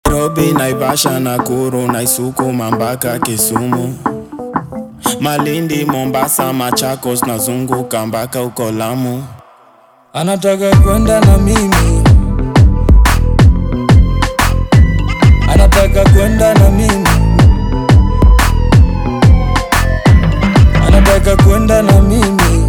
Nairobi, Naivasha, Nakuru, naisukuma mpaka Kisumu, Malindi, Mombasa, Machakos, nazunguka mpaka uko Lamu. Anataka kwenda na mimi, anataka kwenda na mimi, anataka kwenda na mimi,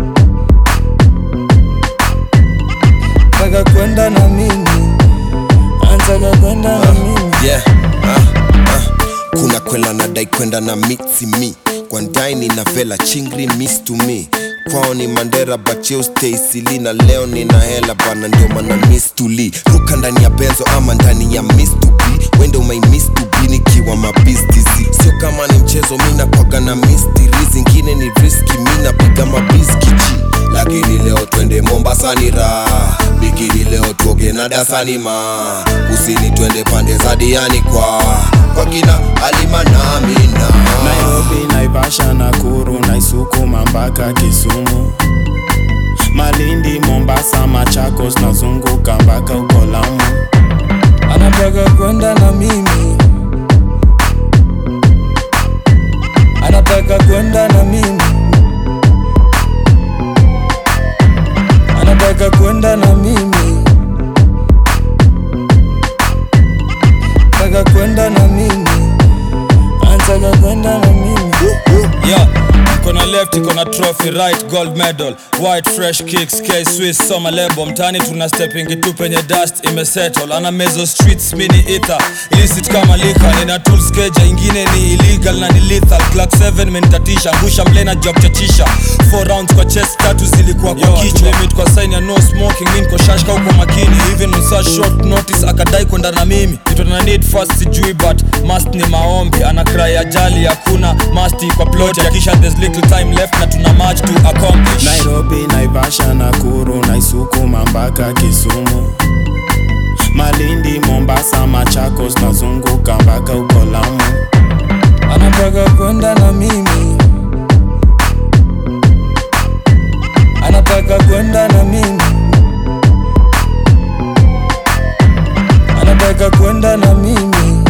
anataka kwenda na mimi, anataka kwenda na mimi. yeah. ah, ah. kuna kwela nadai kwenda na mitsi mi kwandaini na vela chingri miss to me kwao ni mandera bacheo staisili na leo nina hela bana ndio mana miss to lee ruka ndani ya benzo ama ndani ya miss to be wende umai miss to be nikiwa mabistizi sio kama ni mchezo mi nakwaga na mistiri zingine ni riski mi napiga mabiskichi lakini leo twende mombasa ni raha bikini leo tuoge na dasani ma kusini twende pande za diani kwa kwa kina alima na amina Nairobi, Naivasha, Nakuru, naisukuma mpaka Kisumu, Malindi, Mombasa, Machakos, nazunguka mpaka uko Lamu. anataka kwenda na mimi, anataka kwenda na mimi, anataka kwenda na mimi, anataka kwenda na mimi, anataka kwenda na mimi. Yeah, mko na left iko na trophy right gold medal white fresh kicks k swiss soma lebo mtani tuna stepping tu penye dust imesettle ana mezo streets mini ether illicit kama lika nina tools keja ingine ni illegal na ni lethal clock 7 menitatisha ngusha mlena job chachisha 4 rounds kwa chest tatu zilikuwa kwa kichwa limit kwa sign ya no smoking mimi niko shashka uko makini even on such short notice akadai kwenda na mimi kitu na need first sijui but must ni maombi ana cry ajali hakuna must kwa plot yakisha there's little time left na tuna much to accomplish Nairobi, Naivasha, Nakuru, naisukuma mpaka Kisumu, Malindi, Mombasa, Machakos, nazunguka mpaka uko Lamu. anataka kwenda na mimi, anataka kwenda na mimi, anataka kwenda na mimi,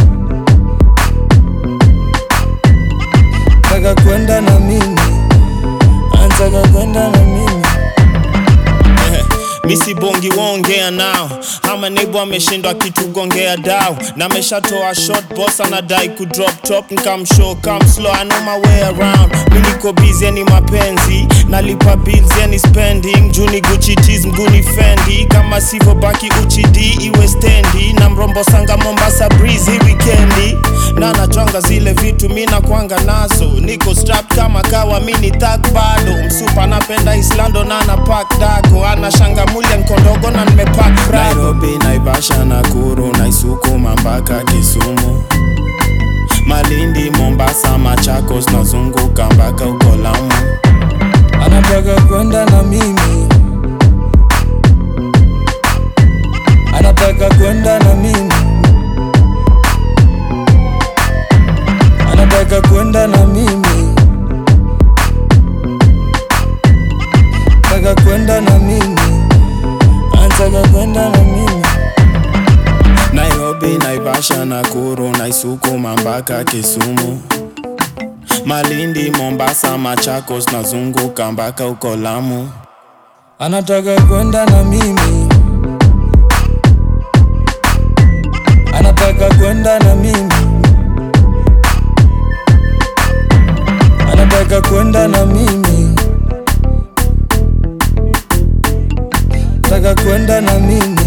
anataka kwenda na mimi, anataka kwenda na mimi. misi bongi waongea nao ama neighbor ameshindwa kitugongea dao na ameshatoa shot boss anadai kudrop top nkamshow come slow I know my way around mi niko busy ni mapenzi nalipa bills yani spending juni Gucci tees mguni fendi kama sivyo baki uchidi iwe stendi na mrombo sanga Mombasa breeze hii weekendi na nachonga zile vitu mi nakwanga nazo niko strapped kama kawa mini thug bado msupa napenda islando na na pack dago ana shanga mulya nkondogo na nimepack Nairobi, Naivasha, Nakuru, naisukuma mpaka Kisumu, Malindi, Mombasa, Machakos, nazunguka mpaka uko Lamu. anataka kwenda na mimi, anataka kwenda na mimi, anataka kwenda na mimi, anataka kwenda na mimi, anataka kwenda na mimi. Nairobi, Naivasha, Nakuru, naisukuma mpaka Kisumu, Malindi, Mombasa, Machakos, nazunguka mpaka uko Lamu. anataka kwenda na mimi, anataka kwenda na mimi, anataka kwenda na mimi, anataka kwenda na mimi,